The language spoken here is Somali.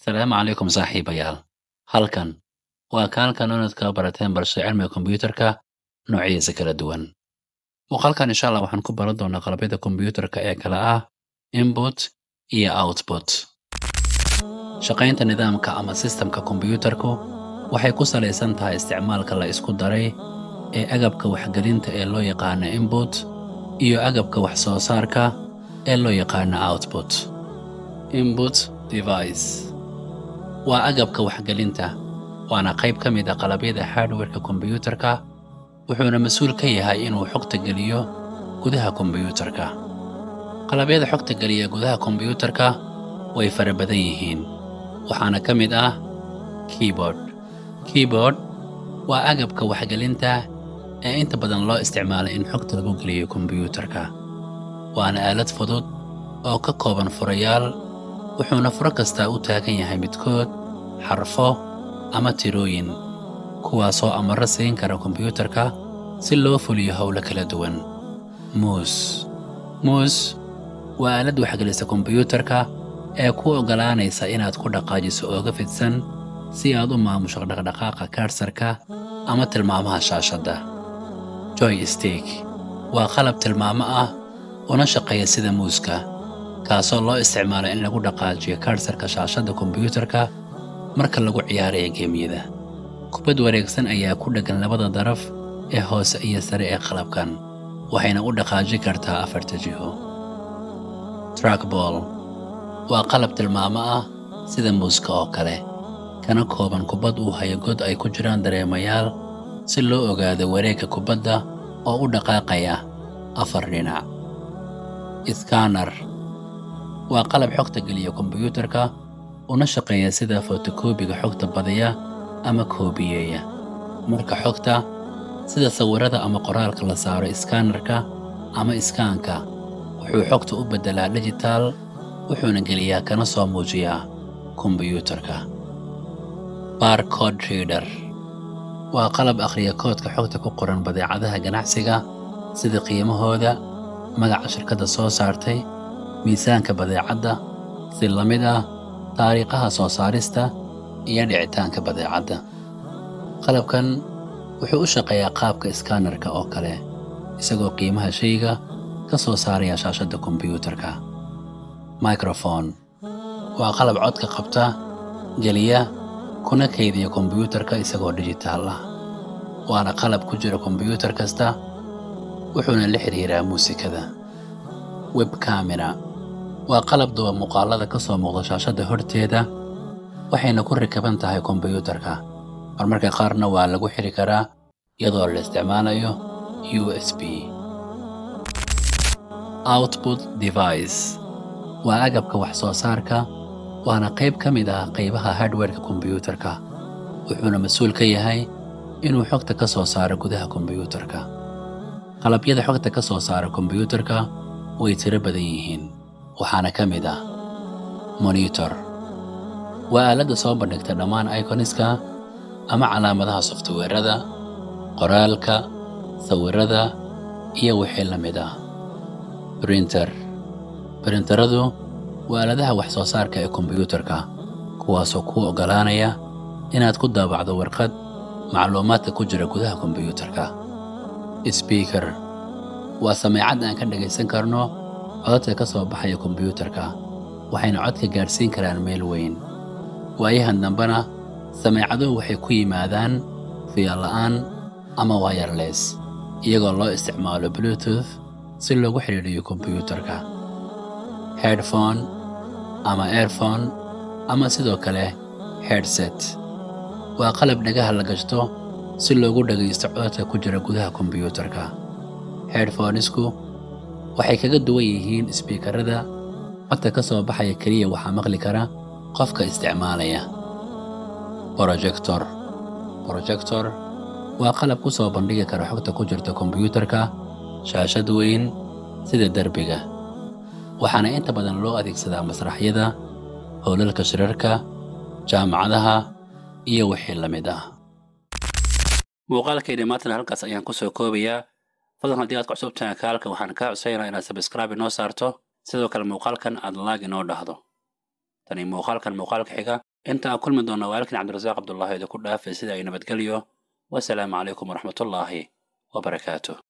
Salaamu calaykum saaxiibayaal. Halkan waa kaalkan inaad ka barateen balse cilmiga kombiyuutarka noocyadiisa kala duwan. Muuqaalkan insha Allah waxaan ku baran doonaa qalabyada kombiyuutarka ee kala ah input iyo output. Shaqaynta nidaamka ama sistemka kombiyuutarku waxay ku salaysan tahay isticmaalka la isku daray ee agabka waxgelinta ee loo yaqaano input iyo agabka wax soo saarka ee loo yaqaano output. Input device waa agabka waxgelinta waana qayb ka mid ah qalabyada hardware-ka kombiyuutarka wuxuuna mas'uul ka yahay inuu xogta geliyo gudaha kombiyuutarka. Qalabyada xogta geliya gudaha kombiyuutarka way fara badan yihiin waxaana ka mid ah keyboard. Keyboard waa agabka waxgelinta ee inta badan loo isticmaalo in xogta lagu geliyo kombiyuutarka. Waana aalad fudud oo ka kooban furayaal wuxuuna furo kastaa u taagan yahay midkood xarfo ama tirooyin kuwaasoo amarro siin kara kombiyuutarka si loo fuliyo howlo kala duwan. Mouse Mouse waa aalad waxgelisa kombiyuutarka ee kuu oggolaanaysa inaad ku dhaqaajiso ooga fidsan si aad u maamusho dhaqdhaqaaqa cursor-ka ama tilmaamaha shaashadda. Joystick waa qalab tilmaamo ah una shaqeeya sida muuska kaasoo loo isticmaalo in lagu dhaqaajiyo cursor-ka shaashadda kombiyuutarka marka lagu ciyaarayo geemyada. Kubad wareegsan ayaa ku dheggan labada daraf ee hoose iyo sare ee qalabkan waxayna u dhaqaajin kartaa afarta jiho. Trackball waa qalab tilmaamo ah sida muuska oo kale kana kooban kubbad uu hayo god ay ku jiraan dareemayaal si loo ogaado wareegga kubadda oo u dhaqaaqaya afar dhinac. Scanner waa qalab xogta geliya kombiyuutarka una shaqeeya sida fotokoobiga xogta badiya ama koobiyeeya. Marka xogta sida sawirada ama qoraalka la saaro scanner-ka ama iskaanka wuxuu xogta u beddelaa digital wuxuuna geliyaa kana soo muujiyaa kombiyuutarka. Barcode reader waa qalab akhriya koodka xogta ku qoran badeecadaha ganacsiga sida qiimahooda, magaca shirkadda soo saartay, miisaanka badeecadda, si la mid ah taariikhaha soo saarista iyo dhicitaanka badeecadda. Qalabkan wuxuu u shaqeeyaa qaabka scanner-ka oo kale isagoo qiimaha shayga ka soo saaraya shaashadda kombiyuutarka. Microphone waa qalab codka qabta, geliya, kuna kaydiya kombiyuutarka isagoo digital ah. Waana qalab ku jira kombiyuutar kasta wuxuuna la xiriiraa muusikada. Web camera waa qalab duba muuqaalada ka soo muuqda shaashadda horteeda waxayna ku rakaban tahay kombiyuutarka marmarka qaarna waa lagu xiri karaa iyadoo la isticmaalayo USB. Output device waa agabka wax soo saarka waana qayb ka mid ah qaybaha hardware-ka kombiyuutarka wuxuuna mas'uul ka yahay inuu xogta ka soo saaro gudaha kombiyuutarka. Qalabyada xogta ka soo saara kombiyuutarka way tiro badan yihiin waxaana ka mid ah monitor waa aaladda soo bandhigta dhammaan iconiska ama calaamadaha softweerada qoraalka sawirada iyo wixii la mid ah printer printeradu waa aaladaha wax soo saarka ee kombiyuutarka kuwaasoo kuu oggolaanaya inaad ku daabacdo warqad macluumaadka ku jira gudaha kombiyuutarka speaker waa sameecad aan ka dhagaysan karno codadka ka soo baxaya kombiyuutarka waxayna codka gaadhsiin karaan meel weyn waayahan dambena sameecaduhu waxay ku yimaadaan fiyo la'aan ama wireless iyagoo loo isticmaalo bluetooth si loogu xidhiidhiyo kombiyuutarka headphone ama earphone ama sidoo kale headset waa qalab dhagaha la gashto si loogu dhagaysto codadka ku jira gudaha kombiyuutarka headphonesku waxay kaga duwan yihiin isbiikarada codka ka soo baxaya keliya waxaa maqli kara qofka isticmaalaya projector projector waa qalab ku soo bandhigi kara xogta ku jirta kombiyuutarka shaashad weyn sida derbiga waxaana inta badan loo adeegsadaa masraxyada howlalka shirarka jaamacadaha iyo wixii la mid ah muuqaalkayni maantana halkaas ayaan ku soo koobayaa fadlan haddii aad ku cusub tahay kaalka waxaan kaa codsaynaa inaad sabscribe inoo saarto sidoo kale muuqaalkan aad laag inoo dhahdo tani muuqaalkan muuqaalka xiga inta aan kulmi doonna waalkin cabdirasaaq cabdullaahi idinku dhaafay sida ay nabadgelyo wasalaamu calaykum waraxmatullaahi wabarakaatuh